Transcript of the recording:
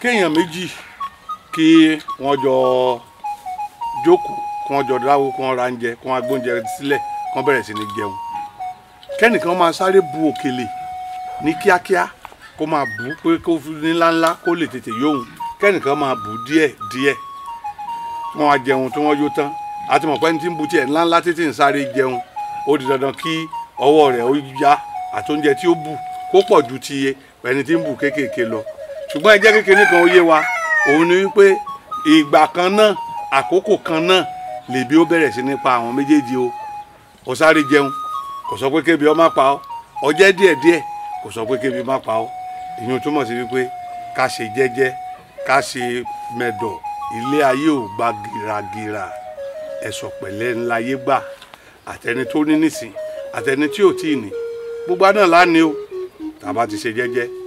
kéèyàn méjì kí wọ́n jọ jókòó kí wọ́n jọ dáwó kí wọ́n ra oúnjẹ kí wọ́n gbóúnjẹ sílẹ̀ kí wọ́n bẹ̀rẹ̀ sí ní jẹun kẹ́nìkan máa sáré bu òkèlè ní kíákíá kó máa bù ú pé kó fi ní ńláńlá kó lè tètè yóhun kẹ́nìkan máa bù ú díẹ̀ díẹ̀ wọ́n á jẹun tí wọ́n yó tán àti mọ̀ pé ní tí ń bu tiẹ̀ ńláńlá títí ń sáré jẹun ó di dandan kí ọwọ́ rẹ̀ ó yá àti oúnjẹ tí ó bù kó pọ̀ ju ti ẹni tí ń bù kéékèèké lọ ṣùgbọ́n ẹ jẹ́ kékeré kan ó yé wa òun ni wípé ìgbà kan náà àkókò kan náà lèbi ó bẹ̀rẹ̀ sí ní pa àwọn méjèèjì o ó sáré jẹun kò sọ pé kébi ó má pa ọ́ ó jẹ díẹ̀díẹ̀ kò sọ pé kébi má pa ọ́ ìyẹn túmọ̀ sí wípé ká ṣe jẹ́jẹ́ ká ṣe mẹ̀dọ̀ ilé ayé ò gba gìràgìrà ẹ̀sọ̀ pẹ̀lẹ́ ńláyé gbà àtẹni tó ní nísìn àtẹni tí ò tí ì ní gbogbo àná láàánú o tàbá ti ṣe jẹ́jẹ́